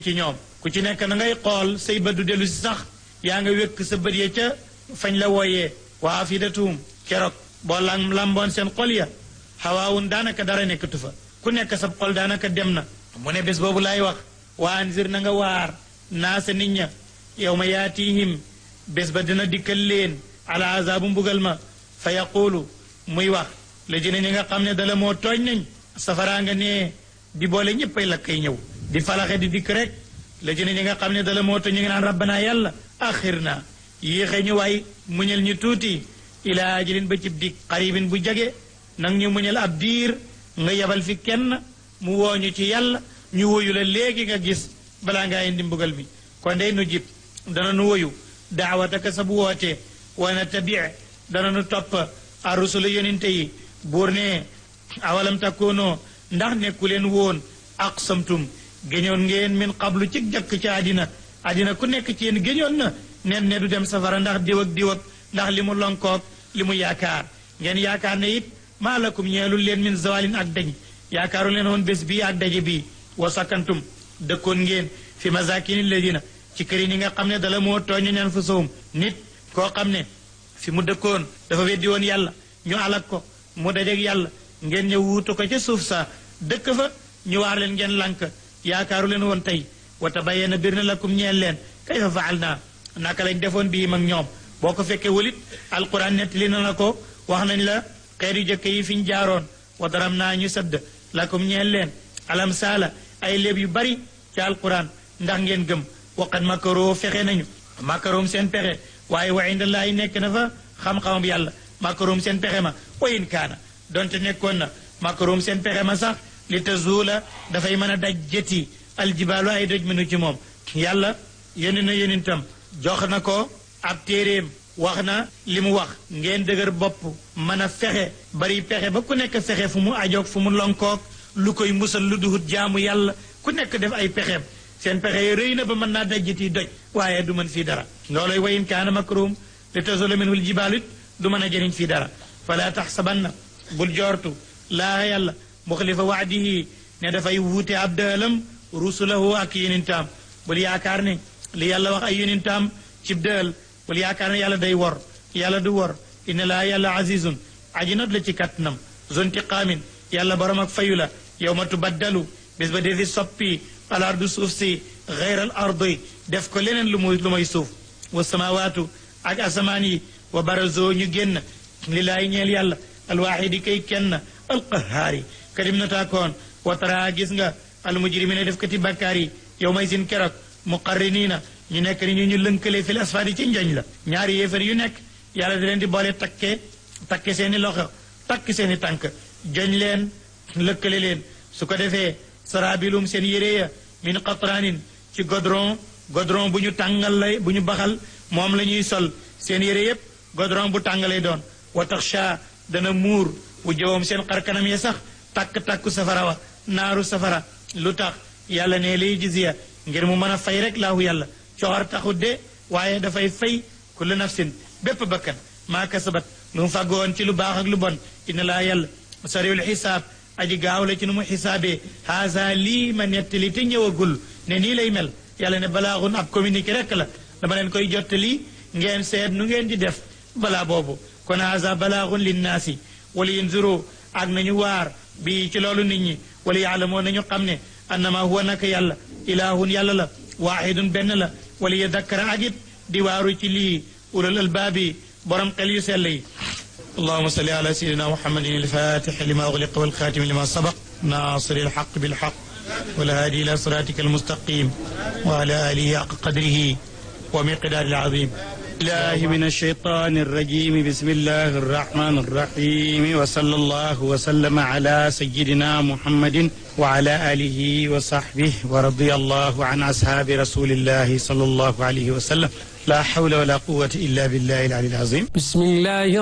ci ñoom ku ci nekk na ngay xool say bët du dellu si sax yaa nga wékk sa bët ya ca fañ la wooyee waa afidatuhum keroog boo lam lamboon seen xol ya xawaawun daanaka dara nekkatu fa ku nekk sa xol daanaka dem na mu ne bés boobu laay wax waa anzir na nga waar naa sa nit ña yow ma yaatihim bés ba dina dikkal leen ala azaabu mbugal ma fa yaquulu muy wax la jëne ñi nga xam ne dala moo tooñ nañ safaraa nga nee di boole ñëppay lakkay ñëw di falaxe di dikk rek la jëne ñi nga xam ne dala moo tooñ ñu ngi naan rabbana yàlla axir na yéexe ñu waay muñal ñu tuuti ilaa ajalin ba cib dik xaribin bu jage nang ñu muñal ab diir nga yebal fi kenn mu wooñu ci yàlla ñu woyu la léegi nga gis balaa ngaa indi mbugal mi kon day nu jib dana nu woyu daawataka sa bu wootee wana tabi dana nu topp a rusula yonente yi buur ne awalam takkoonoo ndax nekku leen woon aqsamtum géñoon ngeen min qablu ci jàkk ci àddina àddina ku nekk ci yéen géñoon na nen ne du dem safara ndax diw ak diw ak ndax li mu lonkoog li mu yaakaar ngeen yaakaar ne it maa lakum ñeelul leen min zawalin ak dañ yaakaaru leen woon bés bii ak daje bii wa sakantum dëkkoon ngeen fi masakini ladina ci kër yi ni nga xam ne dala moo tooñ ñan fa sowum nit koo xam ne fi mu dëkkoon dafa weddi woon yàlla ñu alak ko mu dajeeg yàlla ngeen ñëw wuutu ko ca suuf sa dëkk fa ñu waar leen ngeen lànk yaakaaru leen woon tey wa tabayyana bir na lakum ñeel leen kayfa faal naa naka lañ defoon bii mag ñoom boo ko fekkee walit alquran nettali na la ko wax nañ la xeer yu jëkk yi fi ñu jaaroon wa daram naa ñu sadd lakum ñeel leen alam saala ay léeb yu bari ci alquran ndax ngeen gëm waqat makaroo fexe nañu makaroom seen pexe waaye wa indallaahi nekk na fa xam-xamam yàlla makaroom seen pexe ma wa in kaana donte nekkoon na makaroom seen pexe ma sax li tazuula dafay mën a daj jëti aljibaalu ay doj mënu ci moom yàlla yónni na yónintam jox na ko ab téeréem wax na li mu wax ngeen dëgër bopp mën a fexe bari pexe ba ku nekk fexe fu mu ajoog fu mu lonkoog lu koy musal lu duhut jaamu yàlla ku nekk def ay pexeem seen pexe yi rëy na ba mën naa dajjiti doj waaye du mën fii dara looloy wayin kaana makruum li tazula minhu ljibaalu it du mën a jëriñ fii dara fala taxsabanna bul joortu laa yàlla muxlifa waadihi ne dafay wuute ab dëalam rusulahu ak yunintaam bul yaakaar ne li yàlla wax ay yunintaam cib dëal bul yaakaar ne yàlla day wor yàlla du wor inna laa yàlla azizun aji not la ci kattanam zontiqaamin yàlla borom ak fayu la yow ma tubaddalu bis ba defi soppi al ardu suuf si xeyral ardi def ko leneen lu muy lu may suuf wa samawaatu ak asamaan yi wa barazo ñu génn lillaahi ñeel yàlla alwaxidi kay kenn alqahaari kadim na taakoon wa tara gis nga almujrimina def kati bakkaar yi yow may sin keroog muqarriniina ñu nekk ni ñu ñu lënkale fil asfaadi ci njoñ la ñaari yéefar yu nekk yàlla da leen di boole takke takke seeni loxo takk seeni tànk joñ leen lëkkale leen su ko defee sarabilum seen yére ya min qatraanin ci godron godron bu ñu tàngal lay bu ñu baxal moom la ñuy sol seen yére yépp godron bu tàngalay doon wa taxsha dana muur bu jëwam seen xarkanam ya sax takk-takku safara wa naaru safara lu tax yàlla ne lay jisiya ngir mu mën a fay rek laahu yàlla coxar taxut de waaye dafay fay kullu nafsin bépp bakkan maa kasabat lu mu fàggoon ci lu baax ak lu bon inna laa yàlla sariwul xisaab aji gaaw la ci nu mu xisaabee haasa lii ma nettali te ñëwagul ne nii lay mel yàlla ne balaaxun ab communiqué rek la dama leen koy jottali ngeen seet nu ngeen di def balaa boobu kon haasa balaaxun linnaasi wala yunzuru ak nañu waar bi ci loolu nit ñi wala yaalamoo nañu xam ne annama huwa naka yàlla ilaahun yàlla la waaxidun benn la wala yadakkara ak it di waaru ci lii ulul albaabi borom xel yu sell yi اللهم صل على سيدنا محمد الفاتح لما أغلق والخاتم لما سبق ناصر الحق بالحق والهادي إلى صراطك المستقيم وعلى آله حق قدره ومقدار العظيم الله من الشيطان الرجيم بسم الله الرحمن الرحيم وصلى الله وسلم على سيدنا محمد وعلى آله وصحبه ورضي الله عن أصحاب رسول الله صلى الله عليه وسلم لا حول ولا قوة إلا بالله العلي العظيم بسم الله